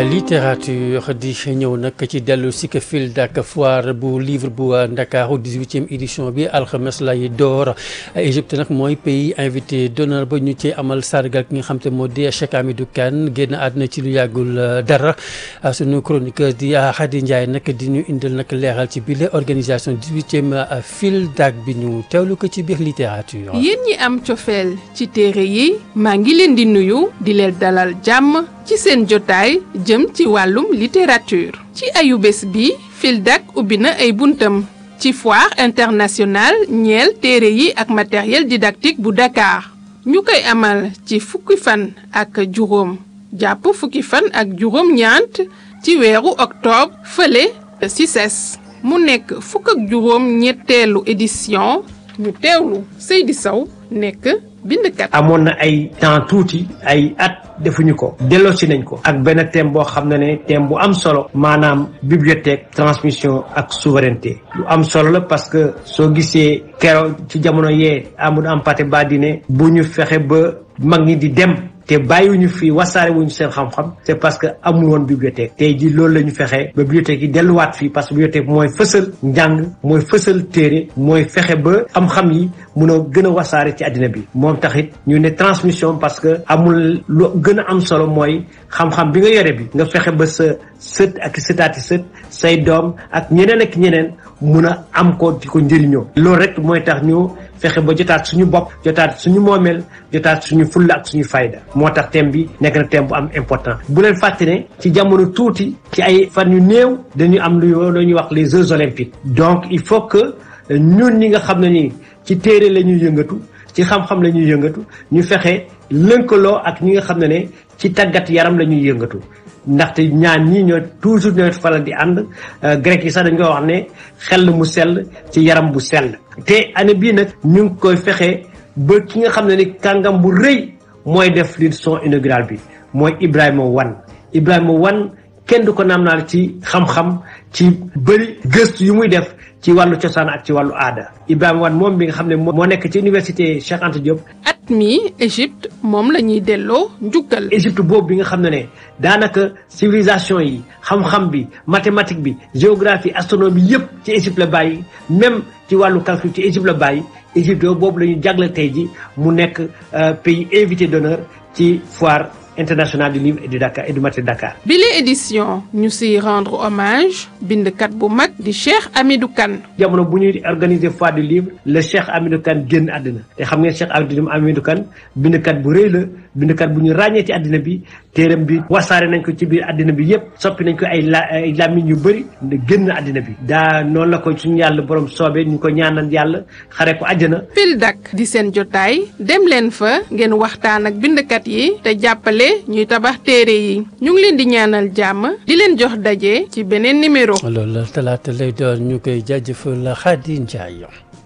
littérature di ñëw nag ci dellu si fil dak foire bu livre bu Ndakaaru 18e édition bi alxames lay door Égypte nag mooy pays invité d'honneur ba ñu ci amal sargal ki nga xam te moo di Cheikh Hamidou Kane génn àdduna ci lu yàggul dara sunu chroniqueur di Khady Ndiaye nag di ñu indil nag leeral ci biir organisation 18e fil dak bi ñu teewlu ko ci biir littérature. yéen ñi am cofeel ci téere yi maa ngi leen di nuyu di leen dalal jàmm ci seen jotaay jëm ci wàllum littérature ci ayu bés bi FILDAK ubbi na ay buntam ci foire internationale ñeel téere yi ak matériel didactique bu Dakar ñu koy amal ci fukki fan ak juróom jàpp fukki fan ak juróom ñaant ci weeru octobre fële ci CICES mu nekk fukk ak juróom ñetteelu édition ñu teewlu Seydi Sow nekk bindkat amoon na ay temps tuuti ay at defuñu ko delloosi nañ ko ak benn thème boo xam ne ne thème bu am solo maanaam bibliothèque transmission ak souveraineté lu am solo la parce que soo gisee keroog ci jamono yee Amadou Hampâté Bâ bu ñu fexe ba mag ñi di dem te bàyyiwuñu fi wasaare wuñu seen xam-xam c'est parce que amul woon bibliothèque tey ji loolu la ñu fexe ba bibliothèque yi delluwaat fii parce que bibliothèque mooy fësal njàng mooy fësal téere mooy fexe ba xam-xam yi mun a gën a wasaare ci àddina bi moom taxit ñu ne transmission parce que amul lu gën a am solo mooy xam-xam bi nga yore bi nga fexe ba sa sët ak sëtaati sët say doom ak ñeneen ak ñeneen mun a am ko di ko njëriñoo loolu rek mooy tax ñu fexe ba jotaat suñu bopp jotaat suñu moomeel jotaat suñu fulla ak suñu fayda moo tax thème bi nekk na thème bu am important bu leen fàtte ne ci jamono tuuti ci ay fan yu néew dañu am lu ñuy wax les Jeux olympiques donc il faut que ñun ñi nga xam ne nii ci téere la ñuy yëngatu ci xam-xam la ñuy yëngatu ñu fexe lënkaloo ak ñi nga xam ne ne ci tàggat yaram la ñuy yëngatu ndaxte ñaan ñii ñoo toujours ñooy faral di ànd grec yi sax dañ koy wax ne xel mu sell ci yaram bu sell te année bii nag ñu ngi koy fexe ba ki nga xam ne ni kàngam bu rëy mooy def leçon inaugurale bi mooy Ibrahima Wane Ibrahima Wane kenn du ko naam naal ci xam-xam ci bëri gëstu yu muy def ci wàllu cosaan ak ci wàllu aada Ibrahima Wane moom bi nga xam ne moo nekk ci université Cheikh Anta Diop. at mi Égypte moom la ñuy delloo njukkal. Égypte boobu bi nga xam ne ne daanaka civilisation yi xam-xam bi mathématique bi géographie astronomie yëpp ci Égypte la bàyyi même ci wàllu calcul ci Égypte la bàyyi Égypte boobu la ñu jagle tey ji mu nekk pays invité d'honneur ci foire. international du livre et du Dakar et du matériel Dakar. bile édition ñu siy rendre hommage bindkat bu mag di Cheikh Hamidou Kane. jamono bu ñuy organiser foire du livre le Cheikh Hamidou Kane génn àddina te xam ngeen Cheikh Hamidou Kane bindkat bu rëy la bindkat bu ñu ràññee ci àddina bi téeram bi wasaare nañ ko ci biir àddina bi yépp soppi nañ ko ay la ay làmmiñ yu bëri génn àddina bi. daa noonu la ko suñu yàlla borom soobee ñu ko ñaanal yàlla xare ko àjjana. FILDAK di seen jotaay dem leen fa ngeen waxtaan ak bindkat yi te jàppale. ñuy tabax téere yi ñu ngi leen di ñaanal jàmm di leen jox daje ci beneen numéro. loolu la talaata lay doon ñu koy jaajëfal Khady Ndiaye.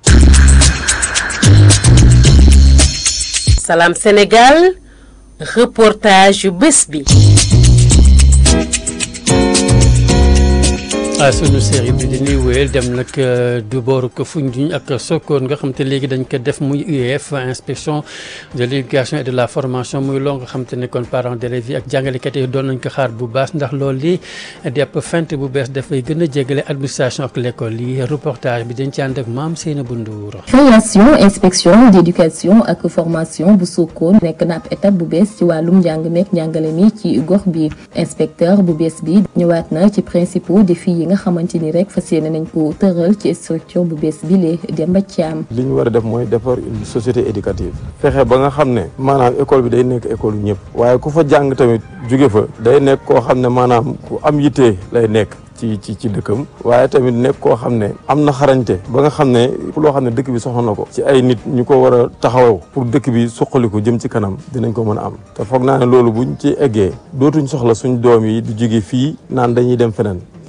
Salam Sénégal reportage yu bés bi. ah sunu série bi dañuy wéyal dem nag du booru ko Foundiougne ak Sokone nga xam te léegi dañ ko def muy UEF inspection de l'éducation et de la formation muy loo nga xam te ne kon parents d'élèves yi ak jàngalekat yi doon nañ ko xaar bu baax ndax loolu li depp fent bu bees dafay gën a jégale administration ak l'école yi reportage bi dañ ci ànd ak maam Seynabou Ndour création inspection d'éducation ak formation bu Sokone nekk na ab étape bu bees ci wàllum njàng meek njàngale mi ci gox bi inspecteur bu bees bi ñëwaat na ci principaux défis yi nga xamante ni rek fas yéene nañ ko tëral ci structure bu bees bi lee Demba Thiam. li ñu war a def mooy defar une société éducative fexe ba nga xam ne maanaam école bi day nekk école yu ñëpp waaye ku fa jàng tamit jóge fa day nekk koo xam ne maanaam ku am yitte lay nekk ci ci ci dëkkam waaye tamit nekk koo xam ne am na xarañte ba nga xam ne loo xam ne dëkk bi soxla na ko ci ay nit ñu ko war a taxawaw pour dëkk bi suqaliku jëm ci kanam dinañ ko mën a am te foog naa ne loolu buñ ci eggee dootuñ soxla suñ doom yi di jóge fii naan dañuy dem feneen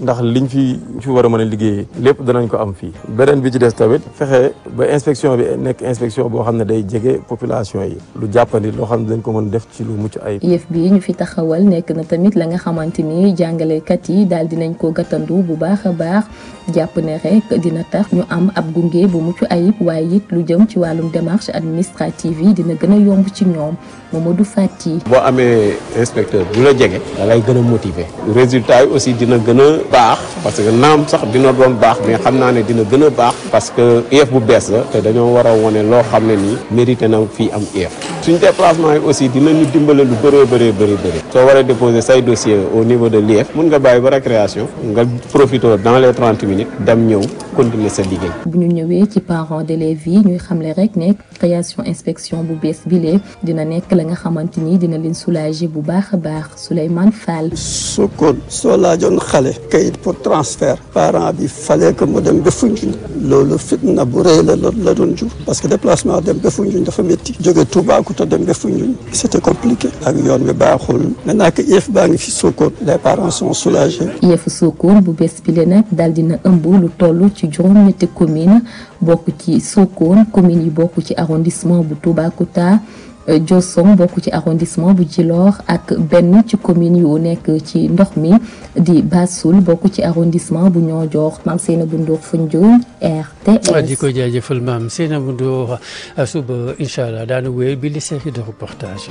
ndax liñ fi fi war a mën a liggéeyee lépp danañ ko am fii beneen bi ci des tamit fexe ba inspection bi nekk inspection boo xam ne day jege population yi lu jàppandi loo xam ne dañ ko mën def ci lu mucc ayib yëf bi ñu fi taxawal nekk na tamit la nga xamante ni jàngalekat yi daal dinañ ko gàttandu bu baax a baax jàpp ne rek dina tax ñu am ab gunge bu mucc ayib waaye it lu jëm ci wàllum démarche administrative yi dina gën a yomb ci ñoom Mamadou Fati. boo amee inspecteur bu la jege da lay gën a motiver résultat yi aussi dina gën a baax parce que naam sax dina doon baax mais xam naa ne dina gën a baax parce que IEF bu bees la te dañoo war a wone loo xam ne nii mérité na fii am IEF suñ déplacement yi aussi dinañu dimbale lu bëree bëree bëri bëri soo waree déposer say dossier au niveau de l'IEF mun nga bàyyi ba récréation nga profité dans les trente minutes dem ñëw continuer sa liggéey. bu ñu ñëwee ci parents d'élèves yi ñuy xamle rek ne création inspection bu bees bile dina nekk la nga xamante ni dina leen soulager bu baax a baax Souleymane Fall. su ko soo laajoon xale kayit pour transfert parent bi fallait que mu dem ba Foundiougne loolu fitna bu rëy la la doon jur parce que déplacement dem ba Foundiougne dafa métti jóge Toubacouta dem ba Foundiougne c'était compliqué ak yoon bi baaxul maintenant que IEF baa ngi fi Sokone les parents sont soulagés. IEF Sokone bu bees bile nag daal dina ëmb lu toll ci juróom-ñetti commune bokk ci Sokone commune yi bokk ci arrondissement bu Toubacouta Diossong bokk ci arrondissement bu Djilor ak benn ci commune yu nekk ci ndox mi di Bassoul bokk ci arrondissement bu Niodior Mame Seynabou Ndour Foundiougne RTS. di ko jaajëfal Mame Seynabou Ndour suba incha allah daanu wéy bi li série de reportage.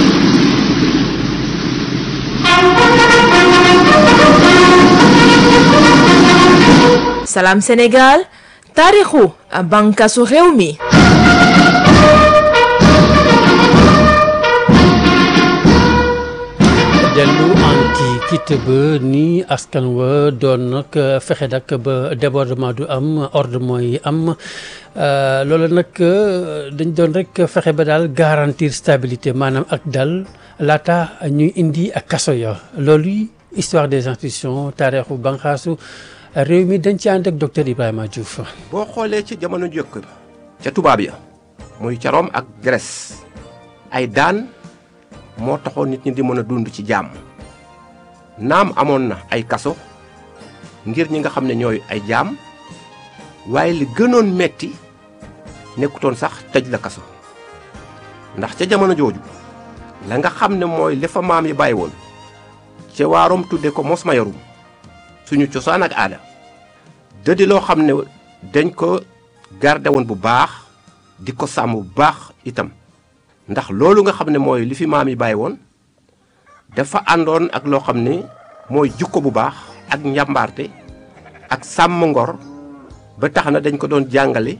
Salam Sénégal taarixu bànqaasu réew mi. dellu antiquité ba ni askan wa doon nag fexe nag ba débordement du am ordre mooy am loolu nag dañ doon rek fexe ba daal garantir stabilité maanaam ak dal laata ñuy indi ak kaso ya loolu histoire des institutions taarixu banqaasu réew mi dañ ci ànd ak docteur Ibrahima Diouf. boo xoolee ci jamono jëkk ca tubaab ya muy ca Rome ak Grèce ay daan moo taxoon nit ñi di mën a dund ci jàmm naam amoon na ay kaso ngir ñi nga xam ne ñooy ay jaam waaye li gënoon metti nekkutoon sax tëj la kaso ndax ca jamono jooju la nga xam ne mooy li fa maam yi bàyyi woon ca waarom tudde ko mos ma yorum suñu cosaan ak aada dëddi loo xam ne dañ ko garde woon bu baax di ko sàmm bu baax itam ndax loolu nga xam ne mooy li fi maam yi bàyyi woon dafa àndoon ak loo xam ne mooy jukko bu baax ak njàmbaarte ak sàmm ngor ba tax na dañ ko doon jàngale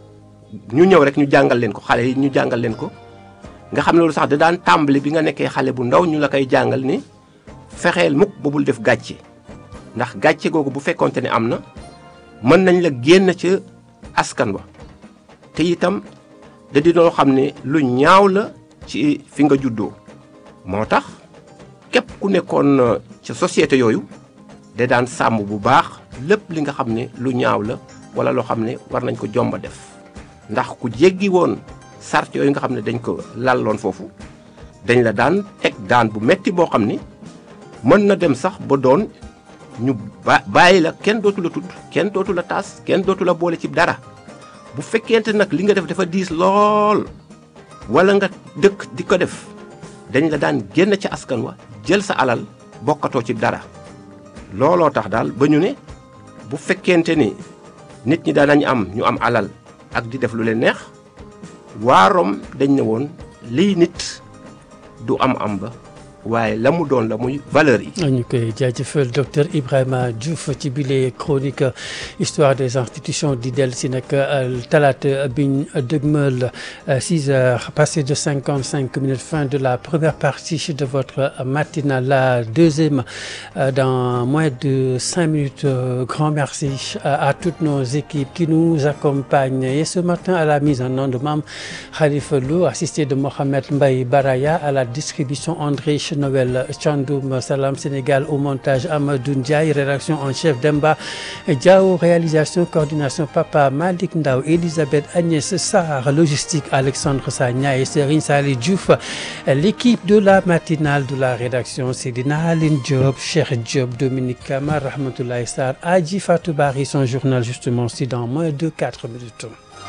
ñu ñëw rek ñu jàngal leen ko xale yi ñu jàngal leen ko nga xam ne loolu sax da daan tàmbali bi nga nekkee xale bu ndaw ñu la koy jàngal ni fexeel mukk ba bul def gàcce ndax gàcce googu bu fekkonte ne am na mën nañ la génn ca askan wa te itam da di loo xam ne lu ñaaw la ci fi nga juddoo moo tax képp ku nekkoon ca société yooyu da daan sàmm bu baax lépp li nga xam ne lu ñaaw la wala loo xam ne war nañ ko jomba def ndax ku jéggi woon sart yooyu nga xam ne dañ ko lalloon foofu dañ la daan teg daan bu metti boo xam ni mën na dem sax ba doon ñu ba bàyyi la kenn dootu la tudd kenn dootu la taas kenn dootu la boole ci dara bu fekkente nag li nga def dafa diis lool wala nga dëkk di ko def dañ la daan génn ci askan wa jël sa alal bokkatoo ci dara looloo tax daal ba ñu ne bu fekkente ni nit ñi daan nañ am ñu am alal ak di def lu leen neex waa Rome dañ ne woon lii nit du am am ba waaye la mu doon la muy valeur yi. ñu koy jaajëfal docteur Ibrahima Diouf ci bile chronique histoire des institutions di dellu si nag talaata biñ dëgmal 6 heures passé de 55 minutes fin de la première partie de votre matinale la deuxième dans moins de 5 minutes grand merci à toutes nos équipes qui nous accompagnent et ce matin à la mise en onde de Mame Khalifa Lo assisté de Mohamed Mbaye Baraya à la distribution André recherche Noël Chandoum Salam Sénégal au montage Amadou Ndiaye rédaction en chef Demba Diao réalisation coordination Papa Malick Ndaw Elisabeth Agnès Sarr logistique Alexandre Sagna et Serigne Sali Diouf l'équipe de la matinale de la rédaction Seydina Aline Diop Cheikh Diop Dominique Kamar Rahmatoulaye Sarr Adji Fatou Bari son journal justement si dans moins de 4 minutes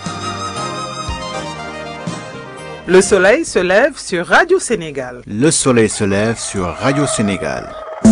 Le soleil se lève sur Radio Sénégal. Le soleil se lève sur Radio Sénégal.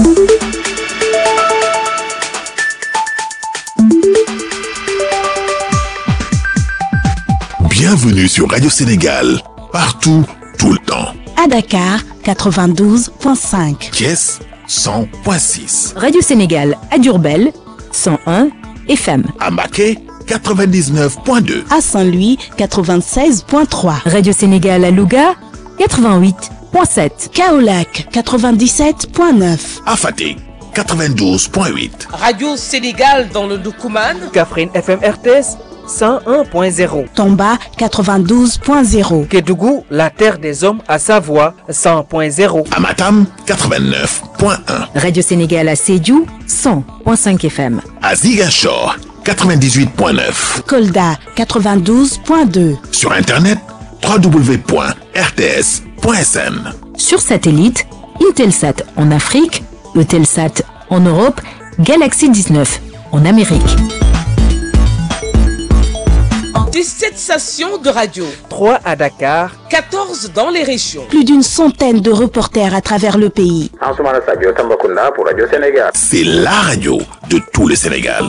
Bienvenue sur Radio Sénégal, partout, tout le temps. À Dakar, 92.5. Thiès, 100.6. Radio Sénégal à Diourbel, 101 FM. À Maquet, 99.2. À Saint-Louis, 96.3. Radio Sénégal à Louga, 88.7. Kaolac, 97.9. À Fatick, 92.8. Radio Sénégal dans le Doukouman. Kaffrine FM RTS. 101.0. Tomba 92.0. Kédougou, la terre des hommes à Savoie 100.0. Amatam 89.1. Radio Sénégal à Sédhiou 100.5 FM. À Ziguinchor 98.9. Kolda 92.2. Sur internet www.rts.sn. Sur satellite, Intelsat en Afrique, Eutelsat en Europe, Galaxy 19 en Amérique. 17 stations de radio. 3 à Dakar. 14 dans les régions. Plus d'une centaine de reporters à travers le pays. pour Radio Sénégal. C'est la radio de tout le Sénégal.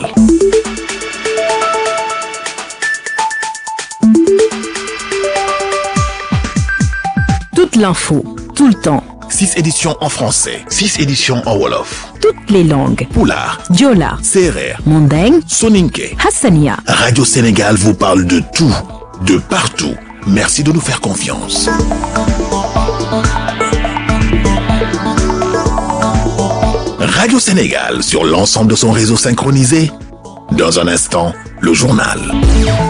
Toute l'info, tout le temps. 6 éditions en français, 6 éditions en Wolof. Toutes les langues. Poulard, Diola, Serer, Mandeng, Soninke. Hassania. Radio Sénégal vous parle de tout, de partout. Merci de nous faire confiance. Radio Sénégal sur l'ensemble de son réseau synchronisé. Dans un instant, le journal.